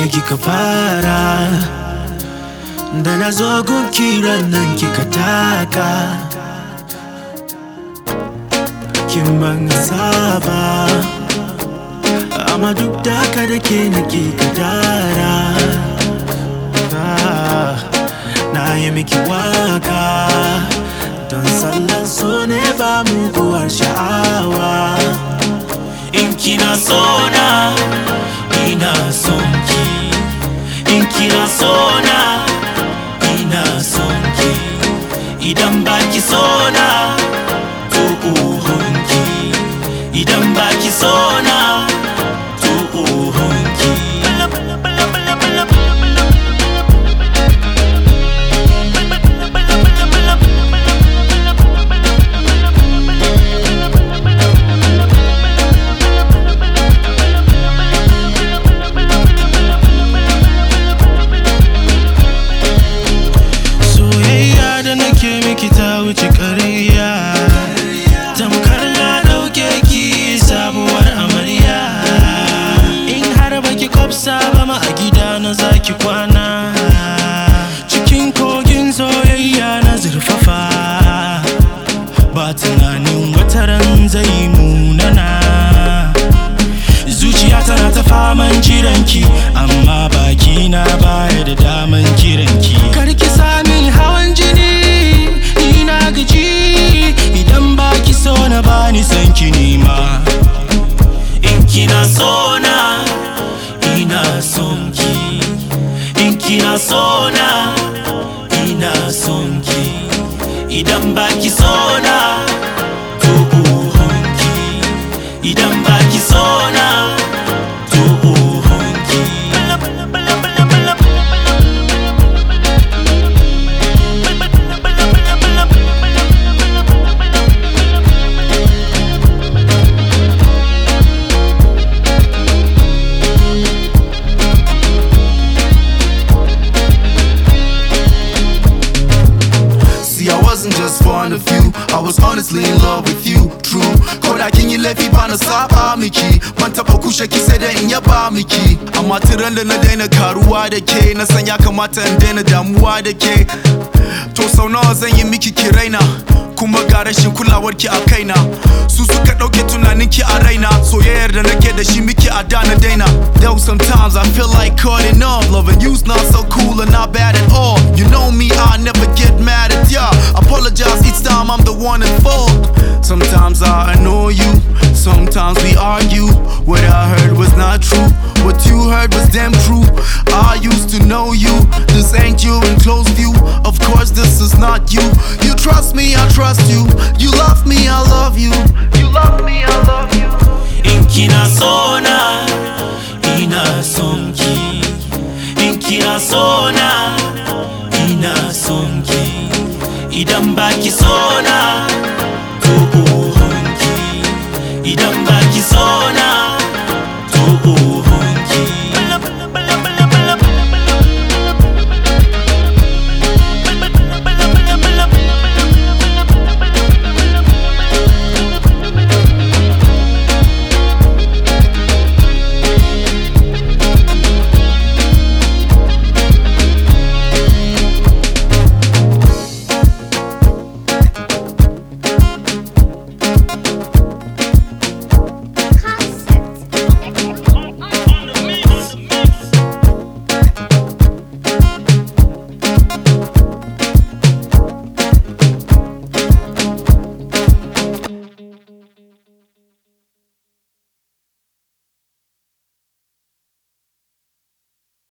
kika fara da na zo gun kiran nan kika taka kin ban saba amma duk da haka da ke nake kadara Ah, na yi miki waka don sallan so ne ba muguwar sha'awa in kina sona ina son ki in kina sona ina son ki idan baki sona to uhunki idan baki sona to uhunki soyayya da nake miki ta wuce ƙarya tamkar na ɗauke ki sabuwar amarya in har baki kwafsa ba ma a gida na zaki kwana cikin kogin soyayya na zurfafa ba tunanin wataran zai munana zuciya tana ta faman jiranki amma baki na baya da daman kiranki karki sami hawan jini ni na gaji idan baki so na bani san ki nima in kina so na ina son ki in kina so na ina son ki idan baki so na to uhunki idan baki so na to uhunki See, I wasn't just fond of you, I was honestly in love with you, true. Ko da kin yi laifi ba na saba miki, ban taɓa kushe ki sai da in yaba miki. Amma tiran da na daina karuwa da ke, na san ya kamata in daina damuwa da ke. To sau nawa zan yi miki ki raina, kuma ga rashin kulawar ki a kaina. Su suka ɗauke tunanin ki a raina, soyayyar da nake da shi miki a da na daina. Though sometimes I feel like cutting off, loving you's not so cool and not bad at all. You know me, I never get mad at ya. Apologize each time I'm the one at fault. Sometimes I annoy you, sometimes we argue. What I heard was not true, what you heard was damn true. I used to know you, this ain't you in close view. Of course, this is not you. You trust me, I trust you. You love me, I love you. You love me, I love you. in kina so na ina son ki in kina so na ina son ki idan baki so na to uhunki idan baki so na